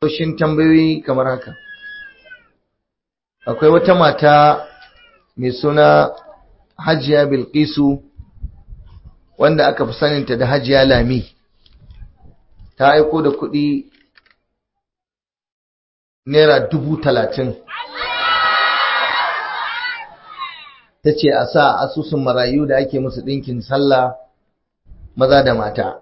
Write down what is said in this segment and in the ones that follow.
Shin tambayoyi kamar haka. Akwai wata mata mai suna Hajiya Bilkisu wanda aka fi saninta da Hajiya Lami. Ta aiko da kuɗi Naira dubu talatin. Ta ce a sa asusun marayu da ake musu ɗinkin sallah maza da mata.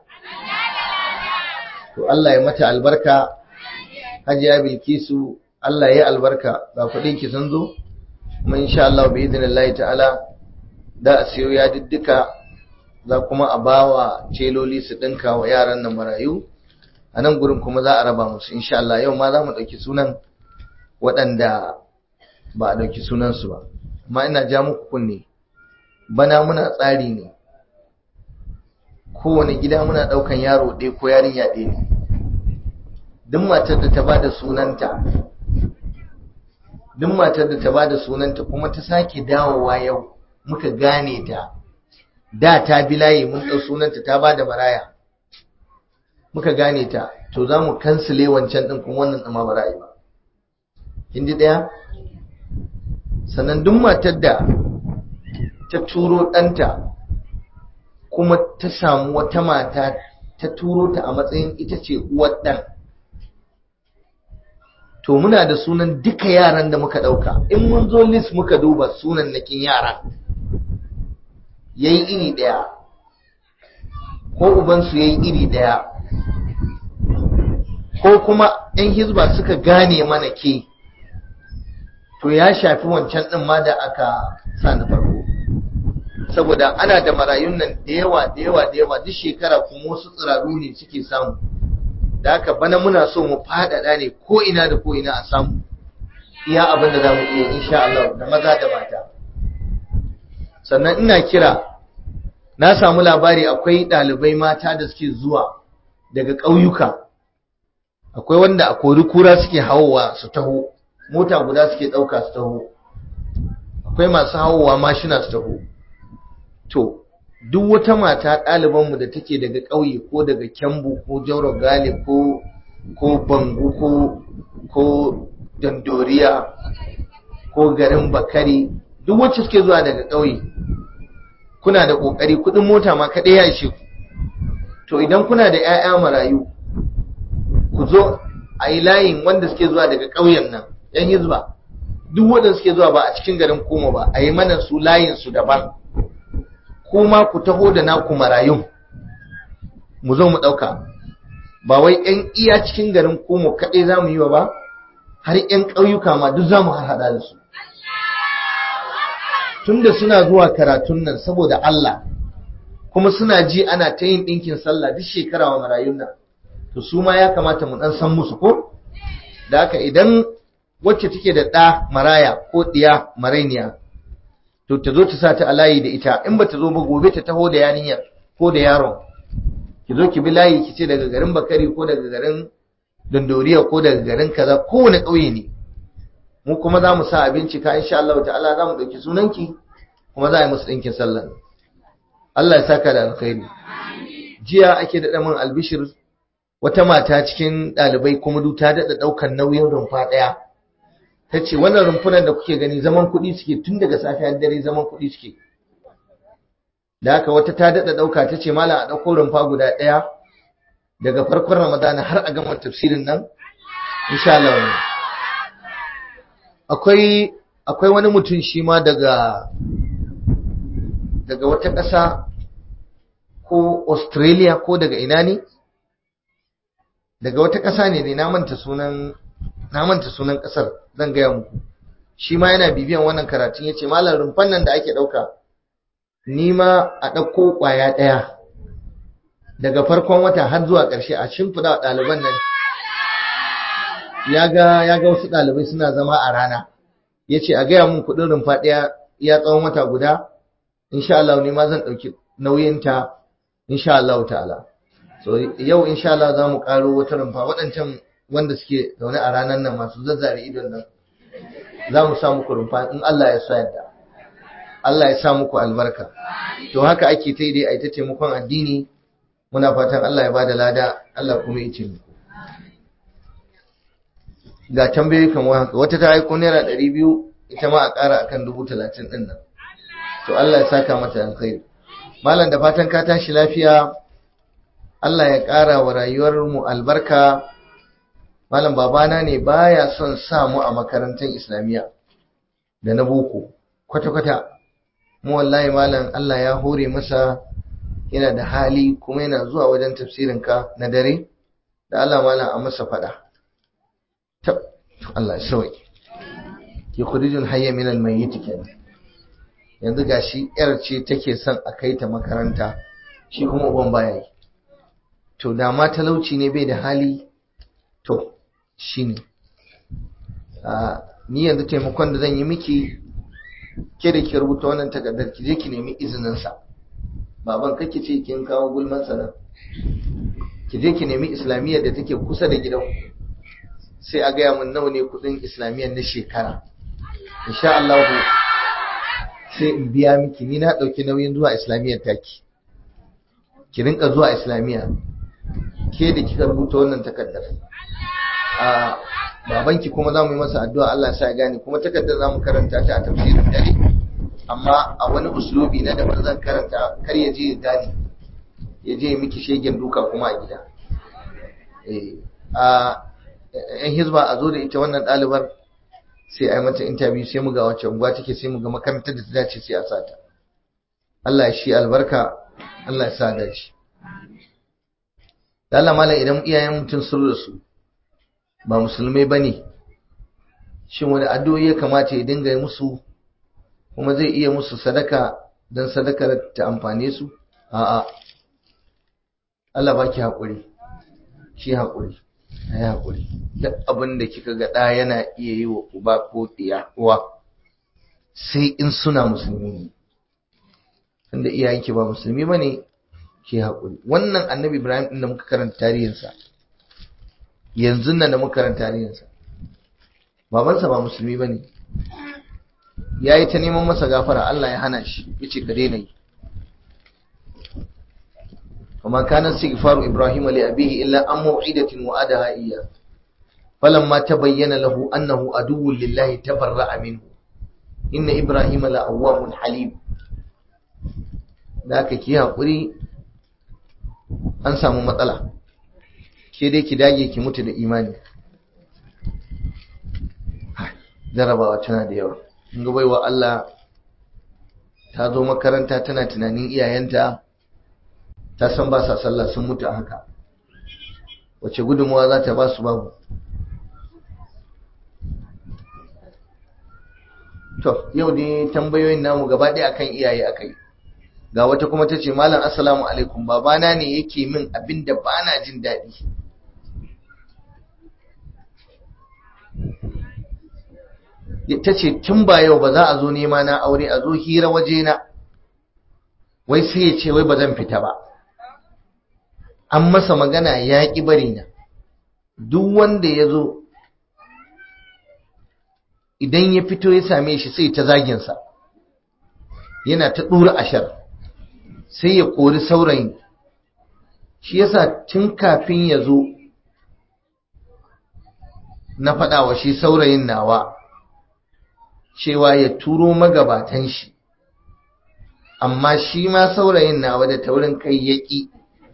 To Allah ya mata albarka. hajiya bilkisu Allah ya albarka ga kuɗin ki sun zo kuma insha Allah bi idnillahi ta'ala da a siyo ya diddika za kuma a bawa celoli su dinka wa yaran nan marayu a nan gurin kuma za a raba musu insha Allah yau ma za mu ɗauki sunan waɗanda ba a ɗauki sunansu ba amma ina ja muku kunne bana muna tsari ne kowane gida muna ɗaukan yaro ɗaya ko yarinya ɗaya ne duk matar da ta bada sunanta duk matar da ta bada sunanta kuma ta sake dawowa yau muka gane ta da ta bi layi mun ɗau sunanta ta bada maraya muka gane ta to za mu kansile wancan ɗin kuma wannan ɗama ba ra'ayi ba kin ji ɗaya sannan duk matar da ta turo ɗanta kuma ta samu wata mata ta turo ta a matsayin ita ce uwar ɗan to muna da sunan duka yaran da muka ɗauka in mun zo list muka duba sunan nakin yaran yayi iri ɗaya ko ubansu yayi iri ɗaya ko kuma 'yan hizba suka gane mana ke to ya shafi wancan ɗin ma da aka sa na farko saboda ana da marayun nan da yawa da yawa da yawa duk shekara kuma wasu tsiraru ne suke samu da haka bana muna so mu faɗaɗa ne ko ina da ko ina a samu iya abin da za mu iya insha Allah da maza da mata sannan ina kira na samu labari akwai ɗalibai mata da suke zuwa daga ƙauyuka akwai wanda a kori kura suke hawowa su taho mota guda suke ɗauka su taho akwai masu hawowa mashina su taho to duk wata mata ɗalibanmu da take daga ƙauye ko daga kyambu ko jauro gali ko ko bangu ko ko dandoriya ko garin bakari duk wacce suke zuwa daga ƙauye kuna da ƙoƙari kuɗin mota ma kaɗai ya ishe ku to idan kuna da 'ya'ya marayu ku zo a yi layin wanda suke zuwa daga ƙauyen nan yan hizba duk wanda suke zuwa ba a cikin garin koma ba a yi mana su layin su daban kuma ku taho da naku marayun mu zo mu ɗauka ba wai yan iya cikin garin koma kaɗai za mu yi wa ba har yan ƙauyuka ma duk za mu harhaɗa da su tunda suna zuwa karatun nan saboda Allah kuma suna ji ana ta yin ɗinkin sallah duk shekara wa marayun nan to su ma ya kamata mu ɗan san musu ko da haka idan wacce take da ɗa maraya ko ɗiya marainiya to ta zo ta sa ta a layi da ita in ba ta zo ba gobe ta taho da yaninyar ko da yaron ki zo ki bi layi ki ce daga garin bakari ko daga garin dondoriya ko daga garin kaza kowane ƙauye ne mu kuma za mu sa a bincika insha Allah ta'ala za mu ɗauki sunanki kuma za a yi musu ɗinkin sallah Allah ya saka da alkhairi jiya ake daɗa min albishir wata mata cikin ɗalibai kuma du ta daɗa ɗaukar nauyin rumfa ɗaya ta ce wannan rumfunan da kuke gani zaman kuɗi suke tun daga safiyar dare zaman kuɗi suke da haka wata ta daɗa ɗauka ta ce malam a ɗauko rumfa guda ɗaya daga farkon ramadana har a gama tafsirin nan insha Allah akwai akwai wani mutum shi ma daga daga wata ƙasa ko Australia ko daga ina ne daga wata ƙasa ne ne na manta sunan na manta sunan ƙasar zan gaya muku shi ma yana bibiyan wannan karatun yace malam rumfan nan da ake ɗauka ni ma a ɗauko ƙwaya ɗaya daga farkon wata har zuwa ƙarshe a shimfiɗa wa ɗaliban nan ya ga ya ga wasu ɗalibai suna zama a rana yace a gaya mun kuɗin rumfa ɗaya iya tsawon wata guda insha Allah ni ma zan ɗauki nauyinta insha Allah ta'ala so yau insha Allah za mu karo wata rumfa waɗancan wanda suke zaune a ranar nan masu zazzare idon nan za mu sa muku rumfa in Allah ya sa yadda Allah ya sa muku albarka to haka ake ta dai a ita taimakon addini muna fatan Allah ya bada lada Allah kuma ya ce muku ga tambayoyi kamar haka wata ta aiko naira ɗari biyu ita ma a ƙara akan dubu talatin ɗin nan to Allah ya saka mata alkhairi malam da fatan ka tashi lafiya Allah ya ƙara wa rayuwar mu albarka malam babana ne baya son sa mu a makarantar islamiyya da na boko kwata-kwata mu wallahi malam Allah ya hore masa yana da hali kuma yana zuwa wajen tafsirin ka na dare da Allah malam a masa fada tab Allah ya sauke yukhrijul hayya min al-mayyit kenan yanzu gashi yar ce take son a kai ta makaranta shi kuma uban baya yi to da ma talauci ne bai da hali to shine a ni yanzu taimakon da zan yi miki ke da ki rubuta wannan takardar ki je ki nemi izinin sa baban kake ce kin kawo gulman sa nan ki je ki nemi islamiyyar da take kusa da gidan sai a gaya mun nawa ne kudin islamiyyar na shekara insha Allah sai in biya miki ni na dauki nauyin zuwa islamiyyar taki ki rinka zuwa islamiyya ke da kika rubuta wannan takardar a babanki kuma za mu yi masa addu'a Allah sa ya gane kuma takardar za mu karanta ta a tafsirin dare amma a wani uslubi na daban zan karanta kar ya je ya gane ya je miki shegen duka kuma a gida a yan hizba a zo da ita wannan ɗalibar sai a yi mata interview sai mu ga wacce unguwa take sai mu ga makarantar da ta dace sai a sata Allah ya shi albarka Allah ya sa dace Allah malam idan iyayen mutum sun rasu ba musulmai bane shin wani addu'o'i ya kamata ya dinga musu kuma zai iya musu sadaka dan sadakar ta amfane su a'a Allah baki hakuri ki hakuri ayi hakuri duk abin da kika ga da yana iya yi wa uba ko diya uwa sai in suna musulmi ne tunda iyayenki ba musulmi bane ki hakuri wannan annabi Ibrahim din da muka karanta tarihinsa yanzu nan da muka karanta tarihinsa babansa ba musulmi bane yayi ta neman masa gafara Allah ya hana shi yace ka daina yi وما كان استغفار إبراهيم لأبيه إلا عن موعدة وعدها إياه فلما تبين له أنه عدو لله تبرأ منه إن إبراهيم لأواه حليم ذاك كي haƙuri an samu matsala ke dai ki dage ki mutu da imani jarabawa tana da yawa in ga baiwa Allah ta zo makaranta tana tunanin iyayenta ta san ba sa sallah sun mutu a haka wace gudunmuwa za ta ba su babu to yau dai tambayoyin namu gaba ɗaya akan iyaye akai ga wata kuma ta ce malam assalamu alaikum babana ne yake min abin da ba na jin daɗi ta ce tun ba yau ba za a zo nema na aure a zo hira waje na wai sai ya ce wai ba zan fita ba an masa magana ya ƙi bari na duk wanda ya zo idan ya fito ya same shi sai ta zaginsa yana ta ɗura ashar sai ya kori saurayin shi yasa tun kafin ya zo na faɗa wa shi saurayin nawa cewa ya turo magabatan shi amma shi ma saurayin nawa da taurin kai ya ƙi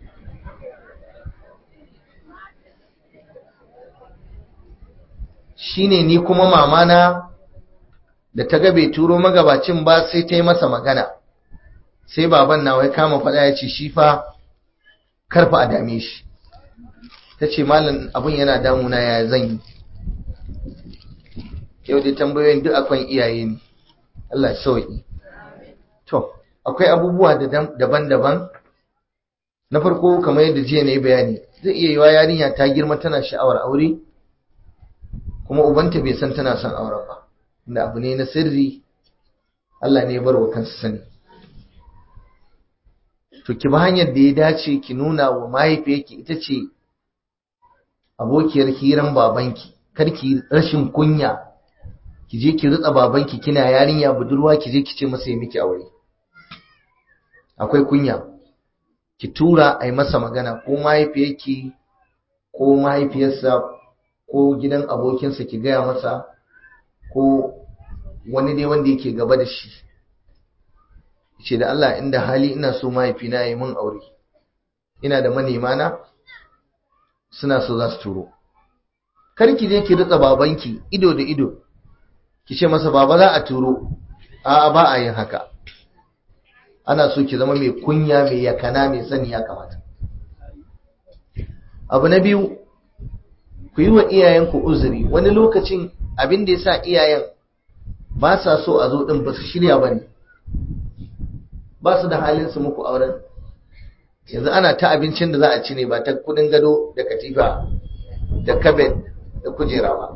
shine ni kuma mamana da ta ga bai turo magabacin ba sai ta yi masa magana sai baban nawa ya kama faɗa ya ce shi fa karfa a dame shi ta ce malam abin yana damuna ya zan yi yau dai tambayoyin duk akwai iyaye ne Allah sauki to akwai abubuwa daban-daban na farko kamar yadda jiya na yi bayani zai iya yiwa yarinya ta girma tana sha'awar aure kuma ubanta bai san tana son auren ba inda abu ne na sirri Allah ne ya bar wa kansa sani to ki ba hanyar da ya dace ki nuna wa mahaifiyarki ita ce abokiyar hiran babanki kar ki rashin kunya ki je ki ritsa babanki kina yarinya budurwa ki je ki ce masa ya miki aure akwai kunya ki tura a yi masa magana ko mahaifiyarki ko mahaifiyarsa ko gidan abokinsa ki gaya masa ko wani dai wanda yake gaba da shi ce da Allah inda hali ina so mahaifina ya yi mun aure ina da manema na suna so za su turo kar ki je ki ritsa babanki ido da ido ki ce masa baba za a turo a'a ba a yin haka ana so ki zama mai kunya mai yakana mai sani ya kamata abu na biyu ku yi wa iyayenku uzuri wani lokacin abin da ya sa iyayen ba sa so a zo ɗin ba su shirya ba ne ba su da halin su muku auren yanzu ana ta abincin da za a ci ne ba ta kudin gado da katifa da kabet da kujera ba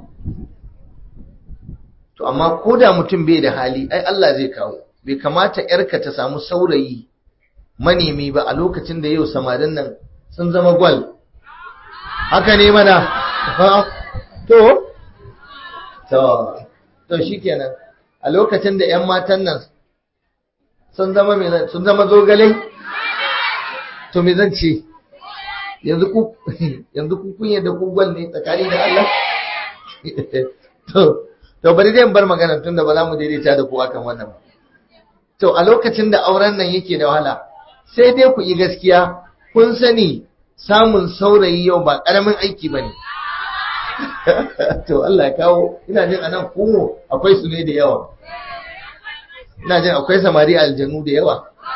to amma ko da mutum bai da hali ai Allah zai kawo bai kamata yarka ta samu saurayi manemi ba a lokacin da yau samarin nan sun zama gwal haka ne mana to to to shikenan a lokacin da yan matan nan sun zama me sun zama zogale to me zan ce yanzu ku yanzu ku kun yadda ku gwal ne tsakani da Allah to to bari dai bar magana tunda ba za mu daidaita da ku akan wannan ba to a lokacin da auren nan yake da wahala sai dai ku yi gaskiya kun sani samun saurayi yau ba karamin aiki bane to Allah ya kawo ina jin anan kuma akwai su ne da yawa ina jin akwai samari aljanu da yawa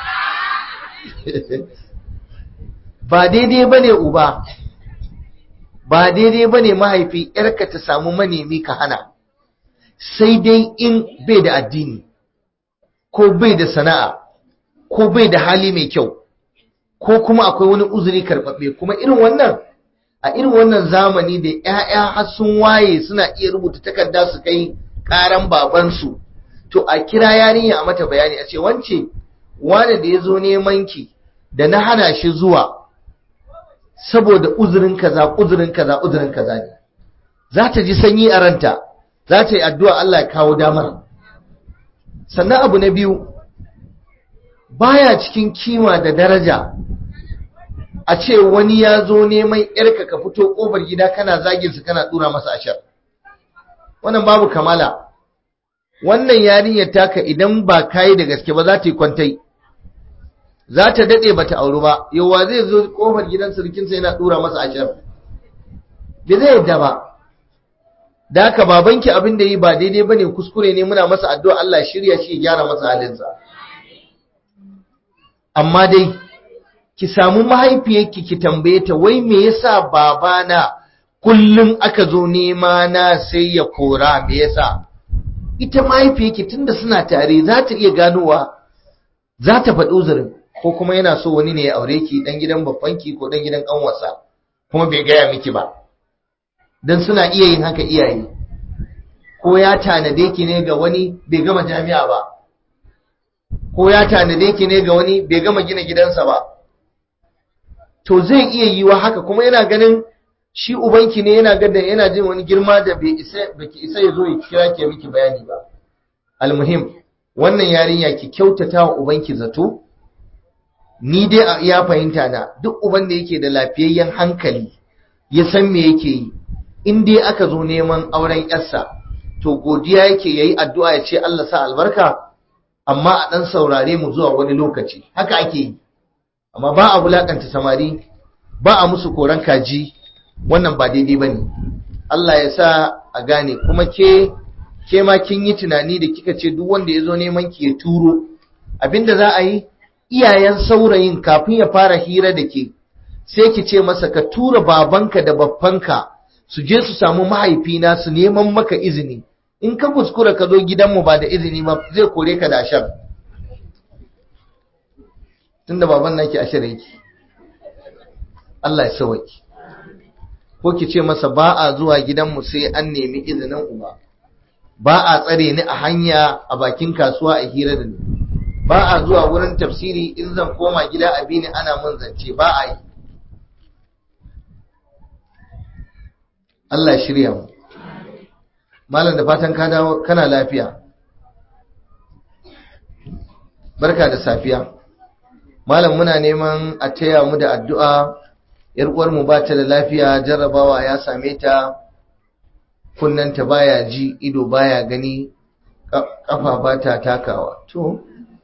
ba daidai bane uba ba daidai bane mahaifi yarka ta samu manemi ka hana sai dai in bai da addini ko bai da sana'a ko bai da hali mai kyau ko kuma akwai wani uzuri karɓaɓɓe kuma irin wannan a irin wannan zamani da 'ya'ya har sun waye suna iya rubuta takarda su kai ƙaran babansu to a kira yarinya a mata bayani a ce wance wane da ya zo neman ki da na hana shi zuwa saboda uzurin kaza uzurin kaza uzurin kaza ne za ta ji sanyi a ranta za ta yi addu'a Allah ya kawo damar sannan abu na biyu baya cikin kima da daraja a ce wani ya zo neman yarka ka fito kofar gida kana zagin su kana dura masa ashar wannan babu kamala wannan yarinyar taka idan ba kayi da gaske ba za ta yi kwantai za ta dade bata auru ba yawa zai zo kofar gidan surkinsa yana dura masa ashar bai zai yadda ba da haka babanki abin da yi ba daidai bane kuskure ne muna masa addu'a Allah shirya shi ya gyara masa halinsa amma dai ki samu mahaifiyarki ki tambaye ta wai me yasa babana kullum aka zo nema na sai ya kora me yasa ita mahaifiyarki tunda suna tare za ta iya ganowa za ta faɗi uzurin ko kuma yana so wani ne ya aure ki dan gidan babbanki ko dan gidan ƙanwarsa kuma bai gaya miki ba dan suna iya yin haka iyaye ko ya tanade ki ne ga wani bai gama jami'a ba ko ya tanade ki ne ga wani bai gama gina gidansa ba to zai iya yiwa haka kuma yana ganin shi ubanki ne yana ganin yana jin wani girma da bai isa baki isa ya zo ya kira ki miki bayani ba almuhim wannan yarinya ki kyautata wa ubanki zato ni dai a iya fahimta na duk uban da yake da lafiyayyen hankali ya san me yake yi in dai aka zo neman auren yarsa to godiya yake yayi addu'a ya ce Allah sa albarka amma a dan saurare mu zuwa wani lokaci haka ake yi amma ba a wulakanta samari ba a musu koran kaji wannan ba daidai bane Allah ya sa a gane kuma ke ke ma kin yi tunani da kika ce duk wanda ya zo neman ki ya turo abinda za a yi iyayen saurayin kafin ya fara hira da ke sai ki ce masa ka tura babanka da babbanka su je su samu mahaifina su neman maka izini in ka kuskura ka zo gidanmu ba da izini ba zai kore ka da ashar tunda baban naki ashar yake Allah ya sauki ko ki ce masa ba a zuwa gidanmu sai an nemi izinin uba ba a tsare ni a hanya a bakin kasuwa a hira da ni ba a zuwa wurin tafsiri in zan koma gida a bini ana mun zance ba a yi Allah shirya mu malam da fatan ka dawo kana lafiya barka da safiya malam muna neman a taya mu da addu'a yar uwar mu ba ta da lafiya jarrabawa ya same ta kunnanta baya ji ido baya gani kafa ba ta takawa to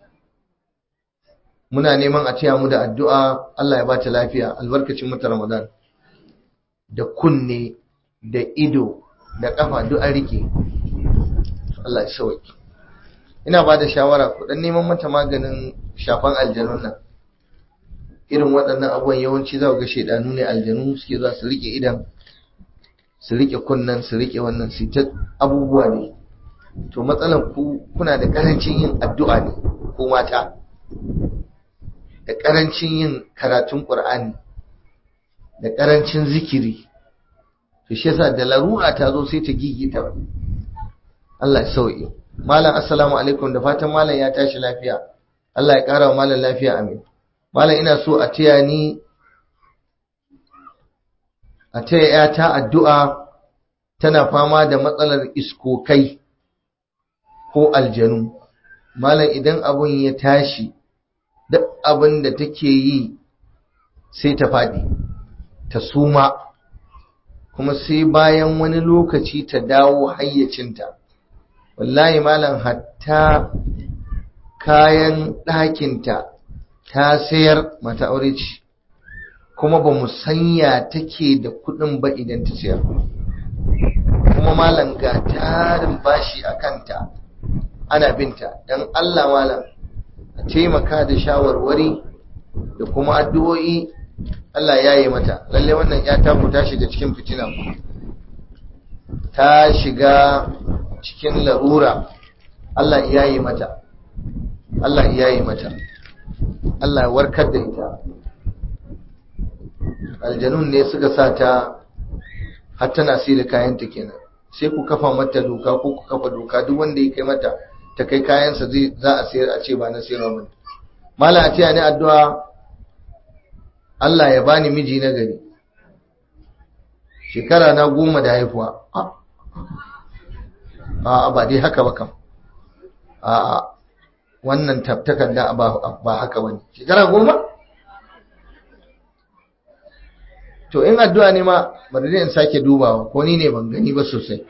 muna neman a taya mu da addu'a Allah ya bata lafiya albarkacin mata Ramadan da kunne da ido da kafa duk an rike Allah ya sauki ina ba da shawara ku dan neman mata maganin shafan aljanun nan irin waɗannan abubuwan yawanci za ku ga shedanu ne aljanu suke za su rike idan su rike kunnan su rike wannan su ta abubuwa ne to matsalan ku kuna da karancin yin addu'a ne ko mata da karancin yin karatun qur'ani da karancin zikiri to shi yasa da larura ta zo sai ta gigita Allah ya sauke malam assalamu alaikum da fatan malam ya tashi lafiya Allah ya kara wa malam lafiya amin malam ina so a taya ni a taya ta addu'a tana fama da matsalar iskokai ko aljanu malam idan abun ya tashi duk abin da take yi sai ta faɗi ta suma kuma sai bayan wani lokaci ta dawo hayyacinta wallahi malam hatta kayan ɗakinta ta sayar mata aure ce kuma ba mu sanya take da kuɗin ba idan ta sayar kuma malam ga tarin bashi a kanta ana binta don Allah malam a taimaka da shawarwari da kuma addu'o'i Allah ya yi mata lalle wannan ya taku ta shiga cikin fitina ta shiga cikin larura Allah ya yi mata Allah ya yi mata Allah warkar da ita aljanun ne suka sa ta har tana sai da kayanta kenan sai ku kafa mata doka ko ku kafa doka duk wanda ya kai mata ta kai kayansa zai za a sayar a ce ba na sayarwa ba mala a tiya ni addu'a Allah ya bani miji na gari shekara na goma da haifuwa a ba dai haka ba kam a wannan takarda ba haka ba ne shekara goma to in addu'a ne ma bari in sake dubawa ko ni ne ban gani ba sosai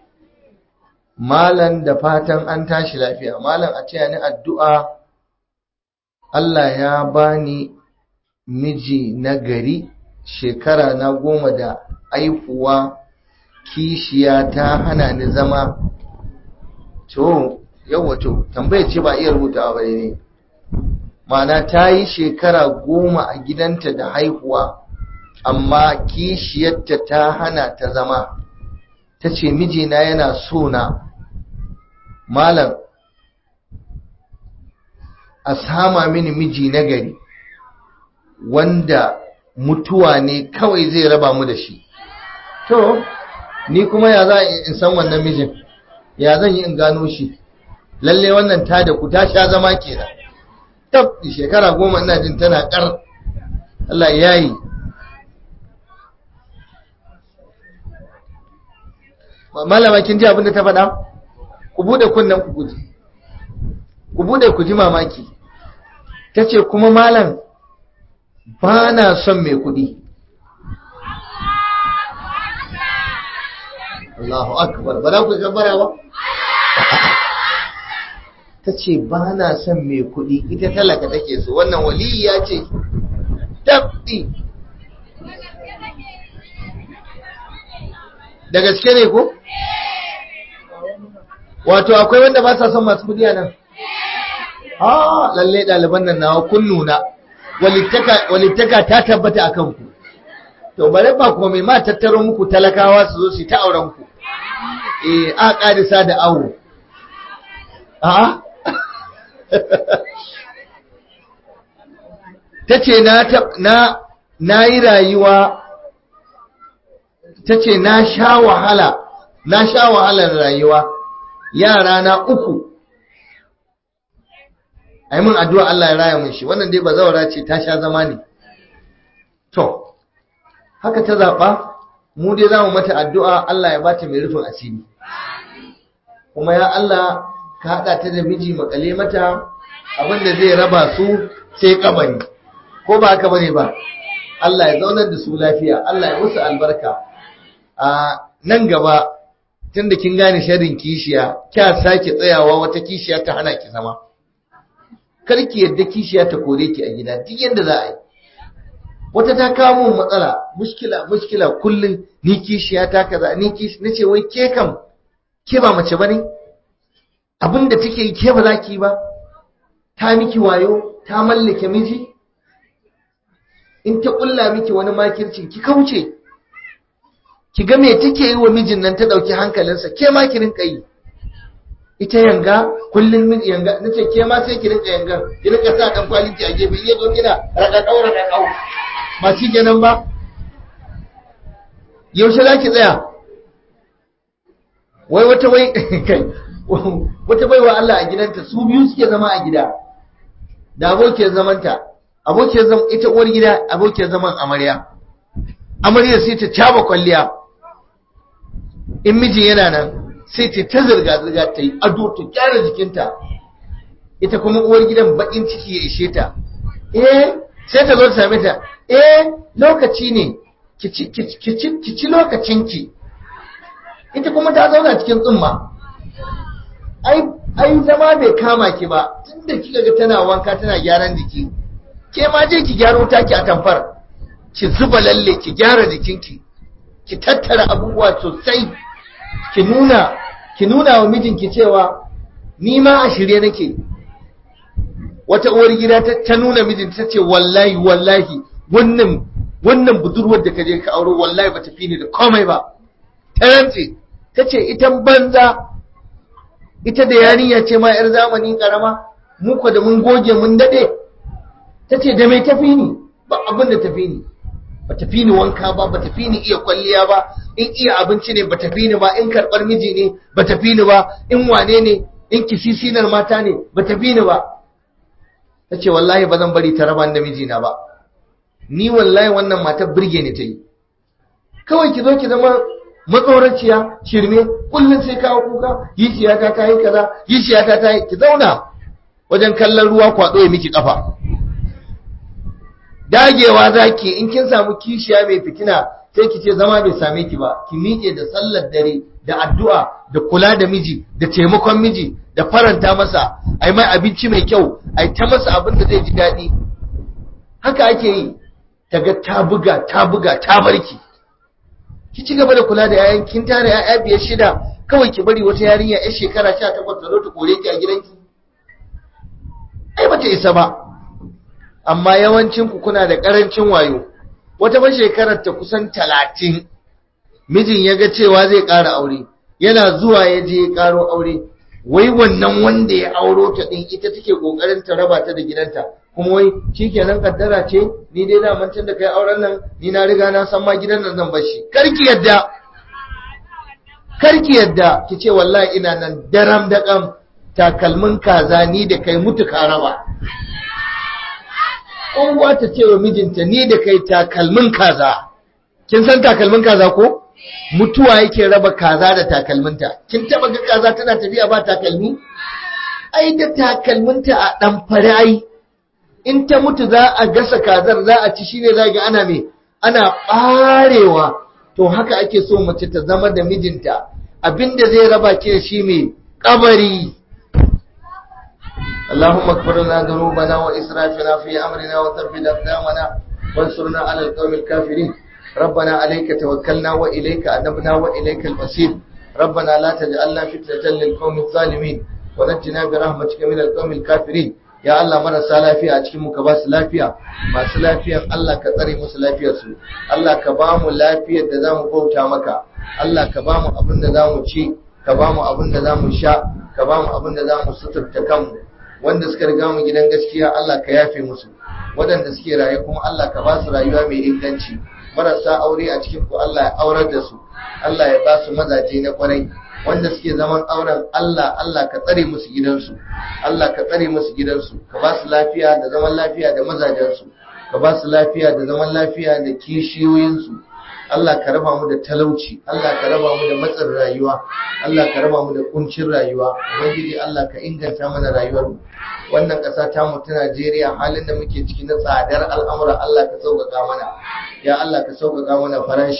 malan da fatan an tashi lafiya malan a taya ni addu'a Allah ya bani miji na gari shekara na goma da aifuwa kishiya ta hana ni zama to yawa to tambaya ce ba iya rubutawa ba ne ma'ana ta yi shekara goma a gidanta da haihuwa amma kishiyarta ta hana ta zama ta ce mijina yana so na malam a sama mini miji na gari wanda mutuwa ne kawai zai raba mu da shi to ni kuma ya za in san wannan mijin ya zan yi in gano shi lalle wannan ta da ku ta sha zama kenan tab shekara goma ina jin tana kar Allah ya yi malama kin ji abin da ta faɗa ku bude kunnen ku guji ku bude ku ji mamaki ta ce kuma malam ba na son mai kuɗi Allahu akbar ba za ku gabara ba ta ce ba na son mai kuɗi ita talaka take so wannan waliya ce tabbi da gaske ne ko? wato akwai wanda ba sa son masu kudi a nan ha lalle ɗaliban nan nawa kun nuna walittaka ta tabbata a kanku to bare ba kuma mai ma tattaro muku talakawa su zo su ta auren ku eh a ƙarisa da awo a ta ce na na yi rayuwa ta ce na sha wahala na sha wahalar rayuwa yara na uku ai mun addu'a Allah ya raya mun shi wannan dai bazawara ce ta sha zama ne to haka ta zaba mu dai zamu mata addu'a Allah ya bata mai rufin asiri kuma ya Allah ka hada ta da miji makale mata abinda zai raba su sai kabari ko ba haka bane ba Allah ya zaunar da su lafiya Allah ya musu albarka a nan gaba tunda kin gane sharrin kishiya kya sake tsayawa wata kishiya ta hana ki zama kar ki yadda kishiya ta kore ki a gida duk yanda za a yi wata ta kawo mun matsala mushkila mushkila kullun ni kishiya ta kaza ni kishi nace wai ke kam ke ba mace bane abinda take yi ke ba za ki ba ta miki wayo ta mallake miji in ta kulla miki wani makircin ki kauce ki ga me take yi wa mijin nan ta dauki hankalinsa ke ma ki rinka yi ita yanga kullun miji yanga nace ke ma sai ki rinka yanga ki rinka sa dan kwaliti a gefe iya zo kina raka daura da kau ba shi kenan ba yaushe za ki tsaya wai wata wai kai wata baiwa Allah a gidanta su biyu suke zama a gida da abokiyar zamanta abokiyar zaman ita uwar gida abokiyar zaman amarya amarya sai ta caba kwalliya in miji yana nan sai ta ta zirga zirga ta yi ado ta gyara jikinta ita kuma uwar gidan bakin ciki ya ishe ta eh sai ta zo ta same ta eh lokaci ne ki ci lokacinki ita kuma ta zauna cikin tsumma ai zama bai kama ki ba tunda kika ga tana wanka tana gyaran jiki ke ma je ki gyaro taki a tamfar ki zuba lalle ki gyara jikinki ki tattara abubuwa sosai ki nuna ki nuna wa mijinki cewa ni ma a shirye nake wata uwar gida ta nuna mijinta ta ce wallahi wallahi wannan wannan budurwar da ka je ka auro wallahi bata fi ni da komai ba ta rantse ta ce ita banza ita da yarinya ce ma yar zamani karama mu ko da mun goge mun dade ta ce da mai tafi ni ba abin da tafi ni ba tafi ni wanka ba ba tafi ni iya kwalliya ba in iya abinci ne ba tafi ni ba in karɓar miji ne ba tafi ni ba in wane ne in kisisinar mata ne ba tafi ni ba ta ce wallahi ba zan bari ta raba da mijina ba ni wallahi wannan matar birge ni ta yi kawai ki zo ki zama matsoraciya shirme kullum sai kawo kuka yiciyata ta yi kaza yiciyata ta yi ki zauna wajen kallon ruwa kwado ya miki kafa dagewa zaki in kin samu kishiya mai fitina sai ki ce zama bai same ki ba ki miƙe da sallar dare da addu'a da kula da miji da taimakon miji da faranta masa ai mai abinci mai kyau ai ta masa abin da zai ji daɗi haka ake yi taga ta buga ta buga ta barki ki ci gaba da kula da yayan kin tare yaya biyar shida kawai ki bari wata yarinya yar shekara 18 ta zo ta kore ki a gidanki ai bata isa ba amma yawancin ku kuna da karancin wayo wata ba shekarar ta kusan 30 mijin ya ga cewa zai ƙara aure yana zuwa ya je ya ƙaro aure wai wannan wanda ya auro ta din ita take kokarin ta raba ta da gidanta kuma wai shikenan kaddara ce ni dai da mantan da kai auren nan ni na riga na san ma gidan nan zan bar shi karki yadda karki yadda ki ce wallahi ina nan daram da kam takalmin kaza ni da kai mutu ka raba uwa ta ce wa mijinta ni da kai takalmin kaza kin san takalmin kaza ko mutuwa yake raba kaza da takalminta kin taba ga kaza tana tafiya ba takalmi ai da takalminta a dan fare ai in ta mutu za a gasa kazar za a ci shine za ga ana me ana barewa to haka ake so mace ta zama da mijinta abinda zai raba ki da shi mai kabari اللهم اغفر لنا ذنوبنا واسرافنا في امرنا وثبت اقدامنا وانصرنا على القوم الكافرين ربنا عليك توكلنا واليك انبنا واليك المصير ربنا لا تجعلنا فتنة للقوم الظالمين ونجنا برحمتك من القوم الكافرين ya Allah marasa lafiya a cikin mu ka ba su lafiya masu lafiyan Allah ka tsare musu lafiyar su Allah ka ba mu lafiyar da zamu bauta maka Allah ka ba mu abin da zamu ci ka ba mu abin da zamu sha ka ba mu abin da zamu suturta kanmu wanda suka riga mu gidan gaskiya Allah ka yafe musu waɗanda suke raye kuma Allah ka ba su rayuwa mai inganci marasa aure a cikin ku Allah ya aurar da su Allah ya ba su mazaje na kwarai wanda suke zaman auren Allah Allah ka tsare musu gidansu Allah ka tsare musu gidansu ka ba su lafiya da zaman lafiya da mazajensu ka ba su lafiya da zaman lafiya da kishiyoyinsu Allah ka raba mu da talauci Allah ka raba mu da matsin rayuwa Allah ka raba mu da kuncin rayuwa ubangiji Allah ka inganta mana rayuwar mu wannan ƙasa ta mu ta Najeriya halin da muke ciki na tsadar al'amura Allah ka sauƙaƙa mana ya Allah ka sauƙaƙa mana farashi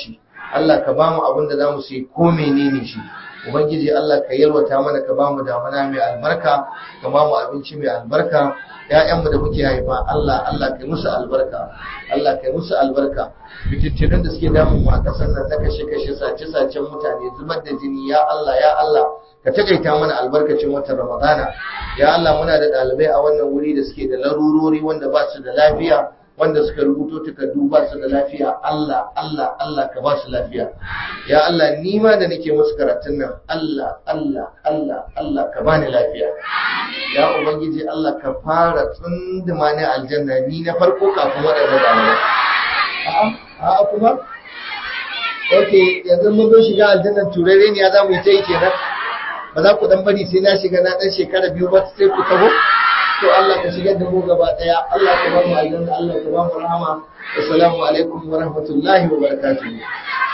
Allah ka ba mu abin da za mu sai ko menene shi ubangiji Allah ka yalwata mana ka ba mu damana mai albarka ka ba mu abinci mai albarka ƴaƴanmu da muke haifa Allah Allah kai musu albarka Allah kai musu albarka fitittunan da suke damun mu a ƙasar nan na kashe kashe sace sacen mutane zubar da jini ya Allah ya Allah ka takaita mana albarkacin watan Ramadana ya Allah muna da ɗalibai a wannan wuri da suke da larurori wanda ba su da lafiya wanda suka rubuto takardu ba su da lafiya Allah Allah Allah ka ba su lafiya ya Allah ni ma da nake musu karatun nan Allah Allah Allah Allah ka bani lafiya ya ubangiji Allah ka fara tsunduma ni aljanna ni na farko kafin waɗanda ɗalibai a'a a'a kuma Okay, yanzu mun zo shiga aljannan turare ne ya za mu yi ta yi kenan. Ba za ku dan bari sai na shiga na dan shekara biyu ba sai ku taho. To Allah ka shigar da mu gaba daya. Allah ka ba mu aljanna, Allah ka ba mu rahama. Assalamu alaikum wa rahmatullahi wa barakatuh.